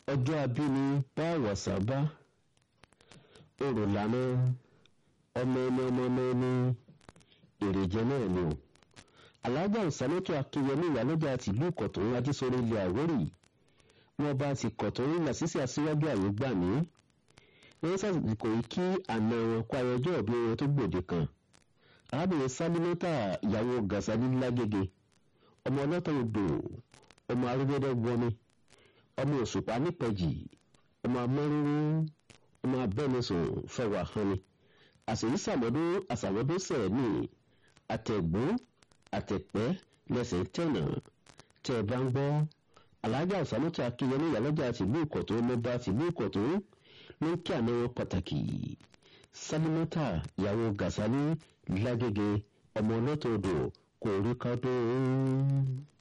ọjọ́ abíní bá wàsá bá òrò lànà ọmọ ẹni ọmọ ọmọ ẹni èrèjẹ náà ni o alájà ìsàlótò akínyẹmí ìyálójà tìlú ìkọ̀tún adísọ̀rọ̀ ilẹ̀ àwórì wọn bá ti kọ̀tún làṣìṣì aṣíwájú àyè gbà mí wọn sàsìkò yìí kí àna wọn kó ayọjọ́ ọ̀bí wọn tó gbòde kan arábìnrin sálímọ́tà ìyàwó gàṣálí lágége ọmọ ọlọ́tọ̀ odò ọmọ arúgbẹ́dẹ́ wọmi ọmọ òṣùpá nípẹ̀jì ọmọ amọ́rúrú ọmọ abẹ́nisùn fẹwà hànni àṣèyí sàmọ́dún àṣàmọ́dún sẹ̀mí àtẹ̀gbọ́n àtẹ̀pẹ́ lẹ́sẹ̀ tẹ̀nà tẹ́ ẹ bá ń gbọ́ alájà ọ̀sánútà akínyẹmí ìyálọ́jà tìlú ìkọ̀tún ló bá tìlú ìkọ̀tún ló ń kí àná wọn pàtàkì sálímọ́tà ìyàwó gàṣálí lágége ọmọ ọlọ́tọ̀ odò kò rí ká tó ń.